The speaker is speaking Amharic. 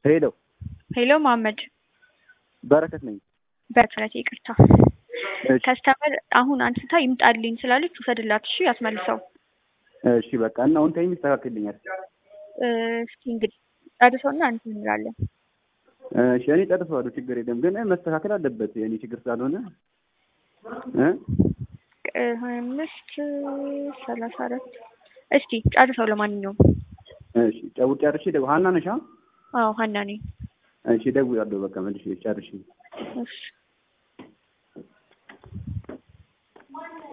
ሄሎ ሄሎ መሀመድ በረከት ነኝ። በረከት ይቅርታ። እሺ ከስተመር አሁን አንስታ ይምጣልኝ ስላለች ውሰድላት። እሺ አስመልሰው። እሺ በቃ እና አሁን ታይም ይስተካከልልኛል። እ፣ እስኪ እንግዲህ ጨርሰውና እንትን እንላለን። እሺ እኔ ጨርሰዋለሁ፣ ችግር የለም ግን መስተካከል አለበት የእኔ ችግር ስላልሆነ እ እ፣ ሀያ አምስት ሰላሳ አራት እስቲ ጨርሰው። ለማንኛውም እሺ ጨው ጨርሼ ደው ሀና ነሻ? አዎ ሀና ነኝ። እሺ እደውላለሁ በቃ መልሼ ጨርሼ እሺ